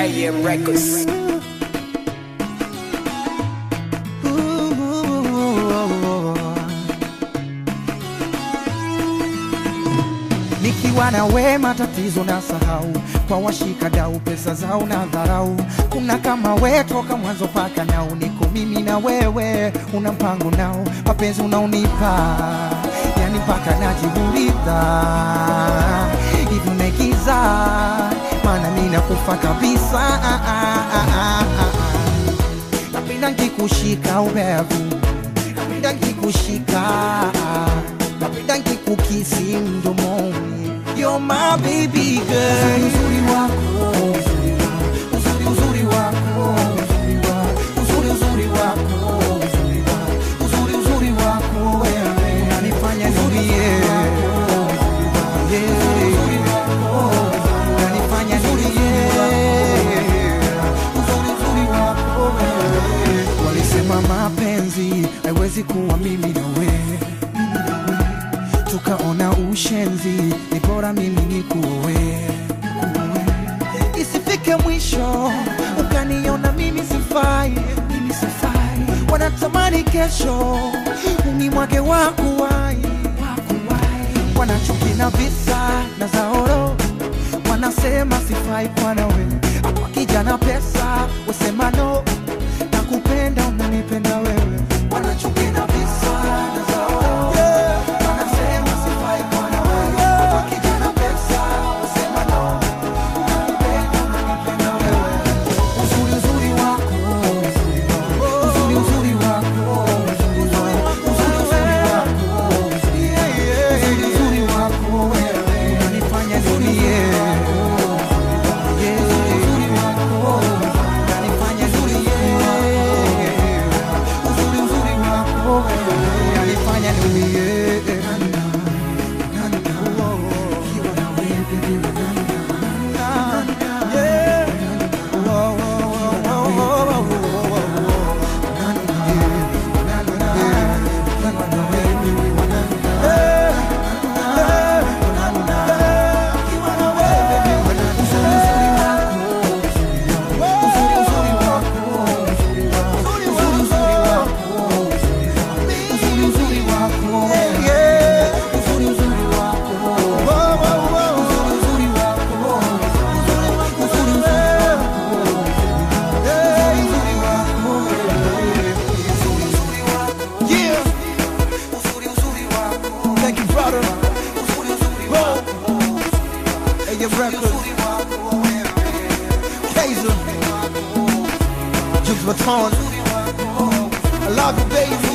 AM Records. Nikiwa na we matatizo na sahau, kwa washika dau pesa zao na dharau. Kuna kama we toka mwanzo paka nao, niko mimi na wewe, una mpango nao, mapenzi unaonipa yani mpaka najiuliza hivi unaigiza, maana mimi nakufa kabisa. Ah, ah, ah, ah, ah. Napenda nkikushika ubevu, napenda nkikushika, napenda nkikukisi mdomoni. You're my baby girl. Uzuri wako, uzuri uzuri wako, uzuri wa- uzuri uzuri wako, uzuri wa- uzuri uzuri wako wewe unanifanya nilie. Yeah. Unanifanya nilie. Uzuri uzuri wako wewe. Walisema mapenzi haiwezi kuwa mimi na wewe tukaona ushenzi, ni bora mimi nikuoe, isifike mwisho ukaniona mimi sifai, mimi sifai. Wanatamani kesho unimwage wakuwai, wanachuki na visa na zaoro, wanasema sifai kwa nawe, hapa kijana pesa usema no, nakupenda unanipenda wewe, wanachuki na visa na zaoro wanasema sifai kwa nawe, hapa kijana pesa usema no, nakupenda unanipenda wewe, uzuri uzuri wako, uzuri uzuri wako, uzuri uzuri wako, uzuri uzuri wako wewe unanifanya nilie. Yeah. Unanifanya nilie. Uzuri uzuri wako wewe unanifanya nilie. Yeah. Oh, oh, oh, oh, oh, oh. Yeah. Thank you, brother. Whoa. Hey, your record. Kaiser. Juice Baton. I love you, baby.